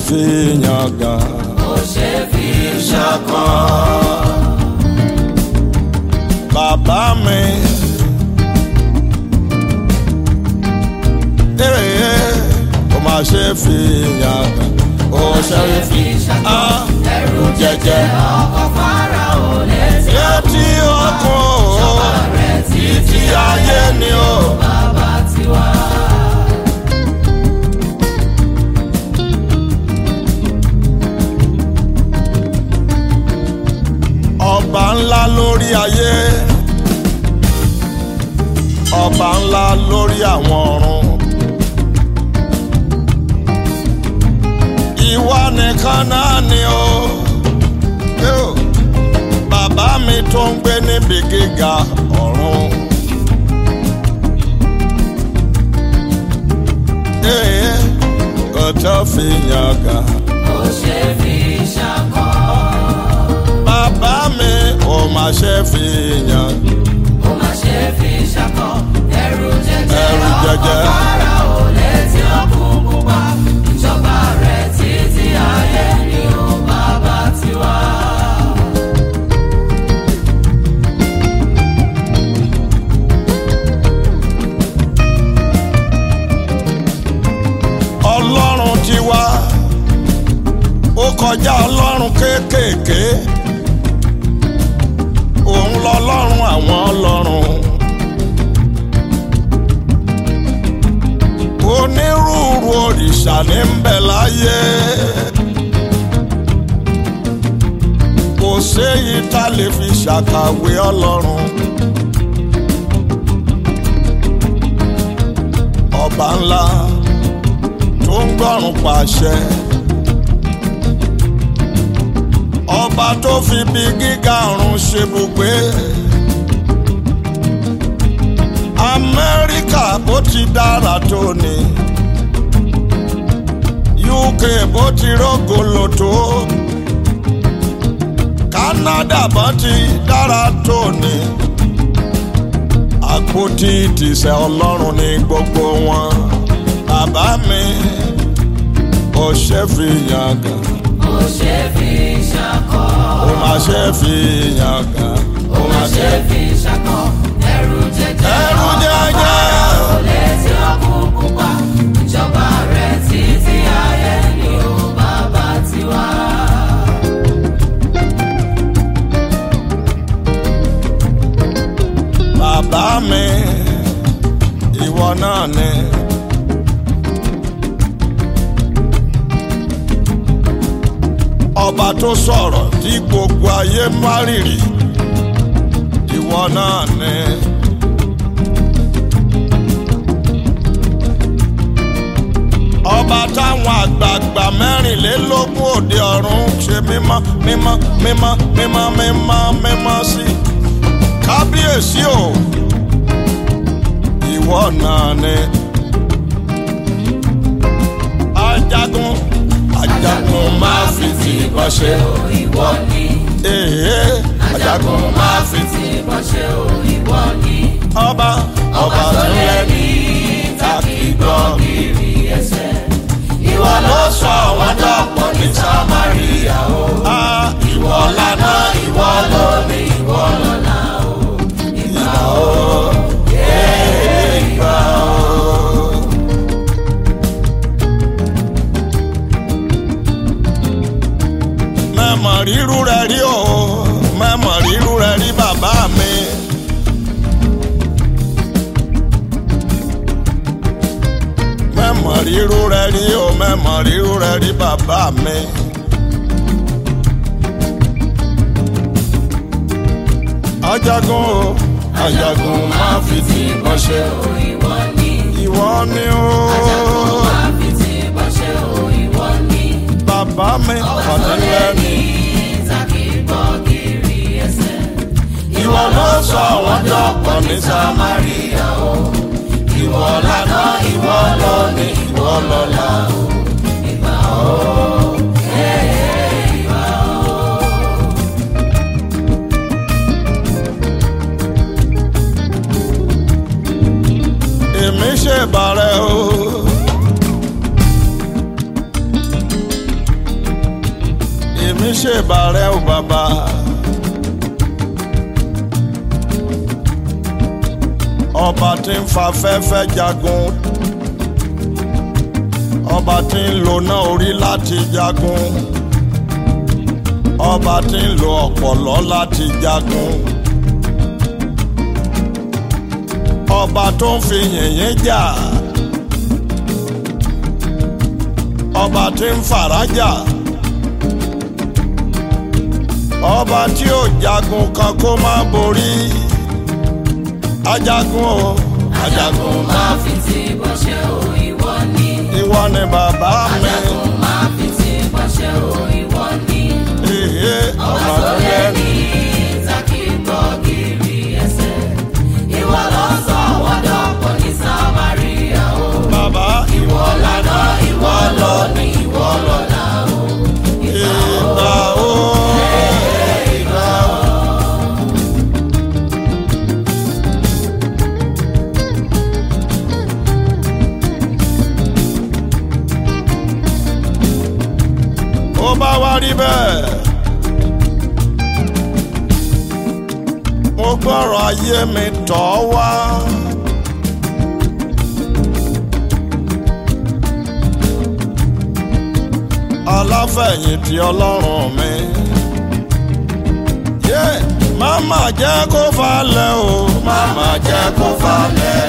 fi yangàn. kò ṣe fi ṣàkọ́. bàbá mi. Ee, ó máa ṣe fi yangàn. ó ṣe fi ah, ẹrù jẹjẹ ọkọ̀ fara ò létí. létí ọkùn o rẹ̀ títí títí ayé ni o. bàbá tiwa. ọba ńlá lórí ayé ọba ńlá lórí àwọn ọ̀run ìwọ nìkan náà ni o Yóò. bàbá mi tó ń gbé níbi gíga ọ̀run. Ee, kò tó fi yangàn. kò ṣe fi ṣàkọ́. bàbá mi ò má ṣe fi yangàn. ó má ṣe fi ṣàkọ́. ẹrù jẹjẹ Ẹrù jẹjẹ. ọkọ̀ fara ò létí ọkùn pupa. ìjọba rẹ̀ títí ayé ni ó bàbá tiwa. ọlọ́run ti wá ó kọjá ọlọ́run kéékèèké òun lọ́lọ́run àwọn ọlọ́run onírúurú òrìṣà ní ń bẹ láyé kò séyìí tá lè fi ṣàkàwé ọlọ́run ọba ńlá tó ń gbọ́rùn pàṣẹ. ọba tó fi bí gíga ọ̀run ṣe bùgbé. amẹ́ríkà bó ti dára tó ni. uk bó ti rógolo tó. canada bó ti dára tó ni. àpótí ìtìsẹ̀ ọlọ́run ní gbogbo wọn bàbá mi ò ṣe fi yangàn kò ṣe fi ṣàkọ́. ó máa ṣe fi yangàn ó ó má máa ṣe ṣe fi ṣàkọ́. ẹrù jẹjẹ ẹrù jẹjẹ ò létí ọkùn pupa. ìjọba rẹ̀ títí ayé ni ó bàbá tiwa. bàbá mi ìwọ náà ni. ọba tó sọ̀rọ̀ tí gbogbo ayé má rìrì ìwọ náà ni. ọba táwọn àgbààgbà mẹ́rìnlélógún òde ọ̀run ṣe mímọ́ mímọ́ mímọ́ mímọ́ mímọ́ mímọ́ sí. kábíyèsí o ìwọ náà ni. ajagun ajagun máa fi ti ìbọn ṣe. ìwọ ni Èè ajagun máa fi ti. tí bọ́ ṣe ò ìwọ ni. ọba ọba tó lẹ́ni tàbí gbọ́ kiri ẹsẹ̀. ìwọ ló sọ wọn dọ̀pọ̀ ní Samaria o. Ah, ìwọ lànà ìwọ lónìí ìwọ lọ́la o. ìgbà o. Ee, ìgbà o. mẹ́mọ̀ rírú rẹ̀ rí o mẹ́mọ̀ rírú rẹ̀ rí bàbá mi. mẹ́mọ̀ rírú rẹ̀ rí o mẹ́mọ̀ rírú rẹ̀ rí bàbá mi. ajagun o ajagun máa fi ti ìbọn ṣe ò ìwọ ni. ìwọ ni o máa fi tí bọ́ ṣe ò ìwọ ni. bàbá mi ọ̀dẹ́lẹ́ni. tàbí gbọ́ kiri ẹsẹ̀. ìwọ ló sọ wọn dọ̀pọ̀ ní Samaria o. ìwọ lànà ìwọ lónìí ìwọ lọ́la o. ìgbà o. èmi ṣe bàrẹ̀ o. ṣèbà rẹ o bàbá. ọba tí ń fa fẹ́fẹ́ jagun ọba tí ń lo náà orí láti jagun ọba tí ń lo ọ̀pọ̀lọ́ láti jagun ọba tó ń fi yìnyín jà ọba tí ń farajà ọba tí ò jagun kan kó má borí ajagun o ajagun máa fi ti bọ́ṣẹ́ o ìwọ ni. ìwọ ni bàbá mi ajagun máa fi ti bọ́ṣẹ́ o ìwọ ni. èyí ọba ọba tó tó lé yẹ ní ìtàkì gbọ́gìrì ẹsẹ̀. ìwọ ló sọ wọ́dọ̀ pọ̀ ní samaria o. bàbá ìwọ lànà ìwọ lónìí ìwọ lọ́la o. ìgbà o ìgbà o. ó bá wá rí bẹ́ẹ̀. mo gbọ́rọ̀ ayé mi tọ́ wá. aláfẹ̀yìntì ọlọ́run mi. yé máma jẹ́ kó falẹ̀ o máma jẹ́ kó falẹ̀.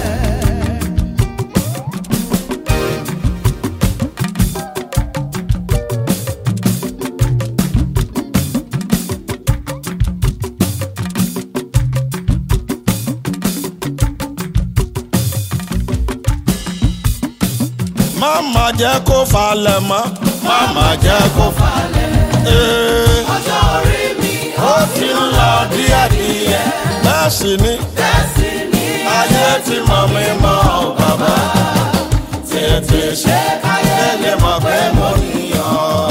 máma jẹ́ kó falẹ̀ mọ́ máma jẹ́ kó falẹ̀. Ee, ọjọ́ orí mi ó ti ń lọ díẹ̀díẹ̀ bẹ́ẹ̀ sì ni tẹ̀sí ní ayé ti mọ̀ mí mọ́ ọ bàbá tètè ṣe káyé lè mọ̀ pé mo níyàn.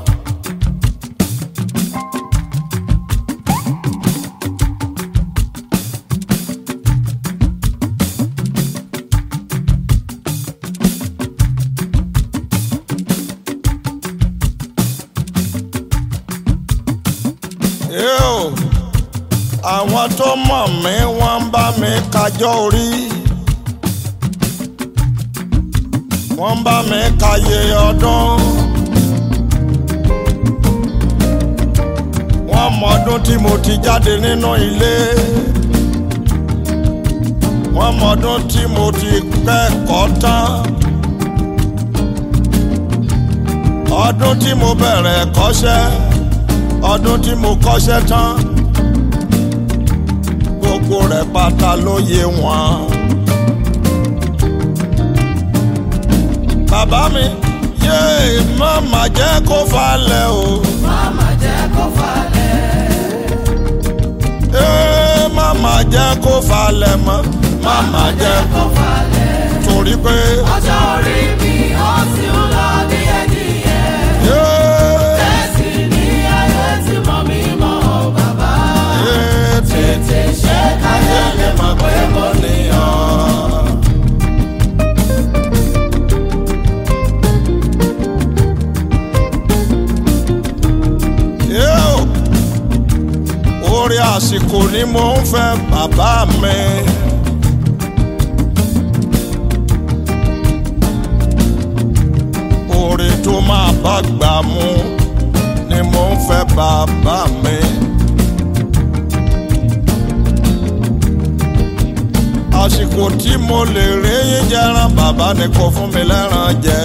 Yóò, àwọn tó mọ̀ mí wọ́n ń bá mi kájọ́ orí. wọ́n ń bá mi káyé ọdún. wọ́n mọdún tí mo ti jáde nínú ilé. wọ́n mọdún tí mo ti kẹ́kọ̀ọ́ tán. ọdún tí mo bẹ̀rẹ̀ kọ́ṣẹ́ ọdún tí mo kọ́ṣẹ́ tán gbogbo rẹ̀ pátá ló yé wọn. bàbá mi yéé má má jẹ́ kó falẹ̀ o. Mama jẹ́ kó falẹ̀. Ee, má má jẹ́ kó falẹ̀ mọ́. má má jẹ́ Kó falẹ̀. torí pé. Ọjọ́ orí mi ó sì ń lọ díẹ̀díẹ̀. yéé, Tẹ̀sí ní ayé tí mọ̀ mí mọ́ ọ bàbá. yéé, Tètè ṣe káyé lè mọ̀ pé mo níyàn. Yóò, orí àsìkò ni mo ń fẹ́ bàbá mi. orí tó máa bá gbà mú ni mo ń fẹ́ bàbá mi. àsìkò tí mo lè rí yín jẹran bàbá ni kò fún mi lẹ́ran jẹ.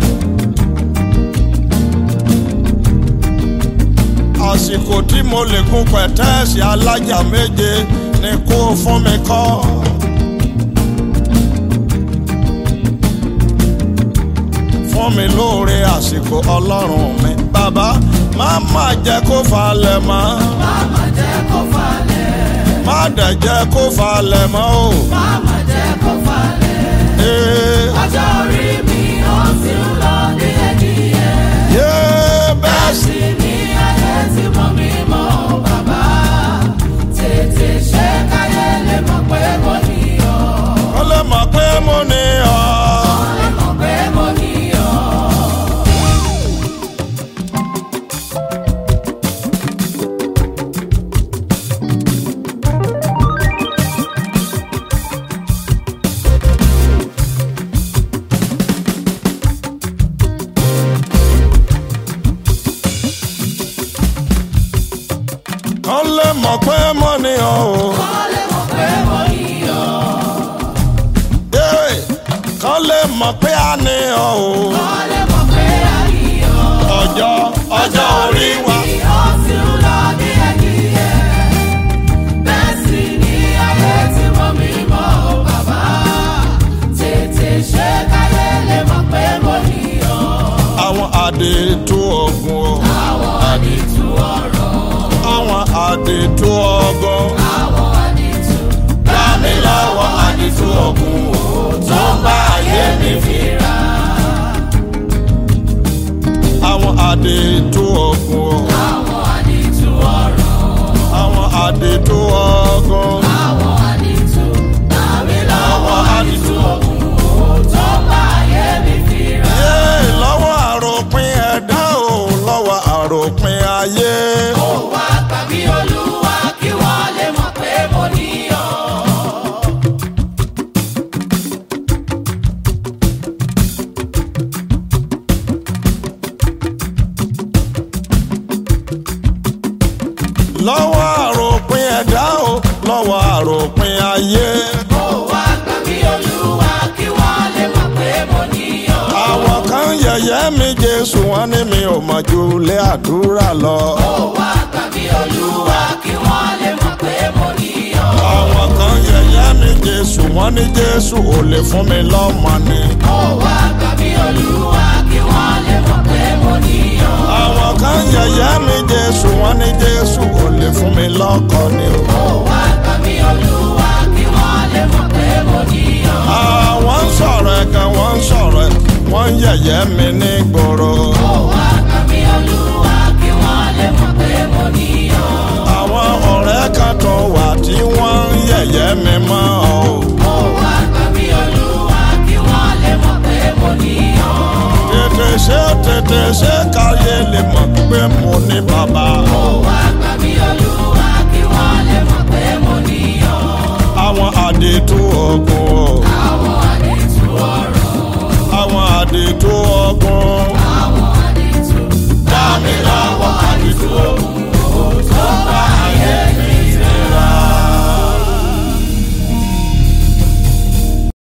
àsìkò tí mo lè gun pẹ̀tẹ́ẹ̀sì alájà méje ni kó fún mi kọ́. fún mi lóore àsìkò ọlọ́run mi. bàbá má má jẹ́ kó falẹ̀ mọ́. Mama jẹ́ kó falẹ̀. má dẹ̀ jẹ́ kó falẹ̀ mọ́ o. Mama jẹ́ kó falẹ̀. Ee, Ọjọ́ orí mi ó sì ń lọ díẹ̀díẹ̀. yé bẹ́ẹ̀ sì. Tẹ̀sí ní ayé tí mọ̀ mí mọ́ ọ bàbá. Tètè ṣe káyé lè mọ̀ pé mo ní ọ. ó lè mọ̀ pé mo ní ọ. Lè mọ̀ pé mo ní ọ. ọ́ o wọ́n lè mọ̀ pé àríyọ̀. ọjọ́ ọjọ́ orí wa Ó ti ń lọ díẹ̀díẹ̀. Bẹ́ẹ̀ sì ni ayé tí mo mi mọ́ o bàbá. Tètè ṣe káyé lè mọ̀ pé mo níyọ̀. àwọn àdètò ọ̀gbun o Àwọn àdìtú ọ̀rọ̀. àwọn àdètò ọgbọ́n Àwọn àdìtú. gbà mí lọ́wọ́ àdètò ọ̀gbun o tó ń bá ayé mi fínra. àwọn àdètò ọ̀gbun o Àwọn àdìtú ọ̀rọ̀. àwọn àdètò ọgbọ́n Àwọn àdìtú. Àmì lọ́wọ́ àdìtú ọ̀gbun. tó bá ayé mi fira. Yé, lọ́wọ́ àròpin ẹ̀dá o lọ́wọ́ àròpin ayé. Ó wá tàbí olúwa kí wọ́n lè mọ̀ pé mo níyọ̀. lọ́wọ́ àròpin ẹ̀dá o lọ́wọ́ àròpin ayé. Ó wá tàbí olúwa kí wọ́n lè mọ̀ pé mo níyọ̀. àwọn kan yẹ̀yẹ́ mi jésù wọn ní mi ò mọ̀ ju ilé àdúrà lọ. Ó wá tàbí olúwa kí wọ́n lè mọ̀ pé mo níyọ̀. àwọn kan yẹ̀yẹ́ mi jésù wọn ní jésù ò lè fún mi lọ́mọ ni. Ó wá tàbí olúwa kí wọ́n lè mọ̀ pé mo níyọ̀. àwọn kan yẹ̀yẹ́ mi jésù wọn ní jésù ò lè fún mi lọ́kọ ni o. Ó wá tàbí olúwa kí wọ́n lè mọ̀ pé mo níyọ̀. àwọn ń sọ̀rọ̀ ẹ̀gàn wọ́n ń sọ̀rọ̀ ẹ̀ wọ́n ń yẹ̀yẹ́ mi ní gbòòrò. Ó wá tàbí olúwa kí wọ́n lè mọ̀ pé mo níyọ̀. àwọn ọ̀rẹ́ kan tó wà tí wọ́n ń yẹ̀yẹ́ mi mọ́ ọ. Ó wá tàbí olúwa kí wọ́n lè mọ̀ pé mo níyọ̀. tètè ṣe tètè ṣe káyé lè mọ̀ pé mo ní bàbá.